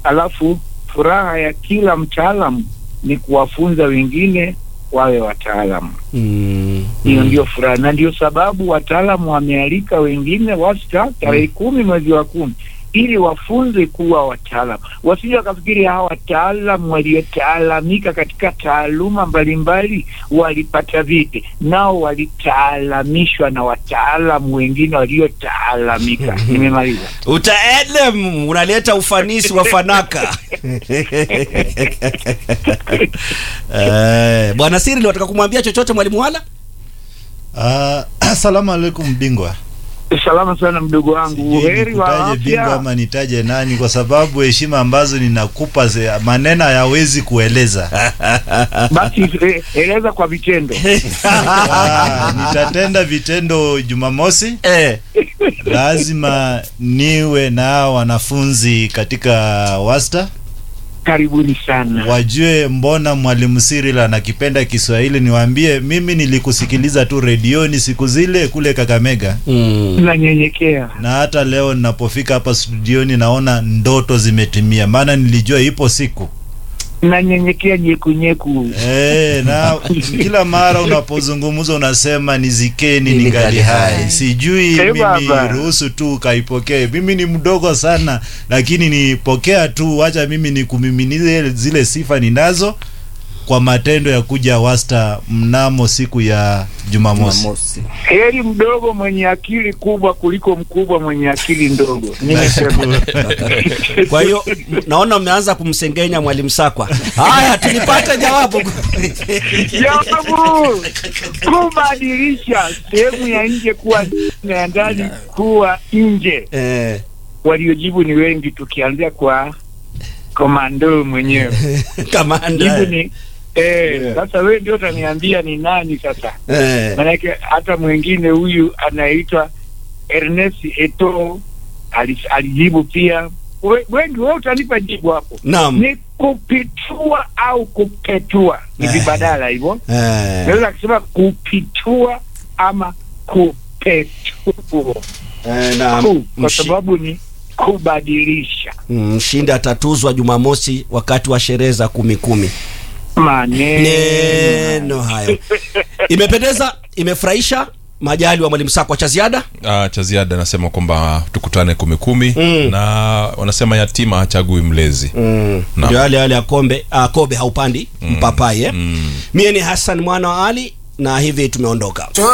alafu furaha ya kila mtaalamu ni kuwafunza wengine wawe wataalamu. Mm. Hiyo ndio furaha, na ndio sababu wataalamu wamealika wengine wasta tarehe kumi mwezi wa kumi ili wafunze kuwa wataalamu, wasije wakafikiri hawa wataalamu waliotaalamika katika taaluma mbalimbali walipata vipi. Nao walitaalamishwa na wataalamu wengine waliotaalamika. Nimemaliza. Utaedem unaleta ufanisi wa fanaka. Eh, Bwana Siri wataka kumwambia chochote mwalimu wala? Ah, asalamu alaikum bingwa. Salama sana mdogo wangu, Sijui uheri wa nikutaje bingwa afya. ama nitaje nani, kwa sababu heshima ambazo ninakupa ze- maneno hayawezi kueleza. Basi eh, eleza kwa vitendo. Ah, nitatenda vitendo Jumamosi. Eh. Lazima niwe na hao wanafunzi katika wasta Karibuni sana. wajue mbona mwalimu Cyril anakipenda Kiswahili. Niwaambie mimi nilikusikiliza tu redioni siku zile kule Kakamega, Mm. Tunanyenyekea. na hata leo ninapofika hapa studioni naona ndoto zimetimia, maana nilijua ipo siku Nanyenyekea nyekunyeku. e, na kila mara unapozungumza unasema nizikeni Ningali ningali hai. hai. Sijui Eh, mimi baba. ruhusu tu ukaipokee. Mimi ni mdogo sana, lakini nipokea tu, wacha mimi nikumiminie zile sifa ninazo kwa matendo ya kuja wasta mnamo siku ya Jumamosi. Heri mdogo mwenye akili kubwa kuliko mkubwa mwenye akili ndogo. Nimesema. Kwa hiyo m- naona mmeanza kumsengenya mwalimu Sakwa. Haya, tulipata jawabu. Jawabu kubadilisha sehemu ya nje kuwa ndani na ya ndani kuwa nje. eh, Waliojibu ni wengi, tukianzia kwa komando mwenyewe. kamanda. Jibu ni eh, sasa wewe ndio utaniambia ni nani sasa. Eh, Manake hata mwingine huyu anaitwa Ernest Eto ali- alijibu pia. We- Wengi wewe utanipa jibu hapo. naam. Ni kupitua au kupetua, ni Eh. vibadala hivyo. Eh, Naweza kusema kupitua ama kupetua, eh, na Ku, kwa mshi- sababu ni kubadilisha mm, mshindi atatuzwa Jumamosi wakati wa sherehe za kumi kumi. maneno. Neno hayo imependeza, imefurahisha. Majali wa mwalimu Sakwa cha ziada. Ah, cha ziada nasema kwamba tukutane kumi kumi Mm. na wanasema yatima hachagui mlezi Mm. Naam. Ndio yale yale ya kombe ah, kobe haupandi mpapai eh? Mm. Mie ni Hassan mwana wa Ali na hivi tumeondoka.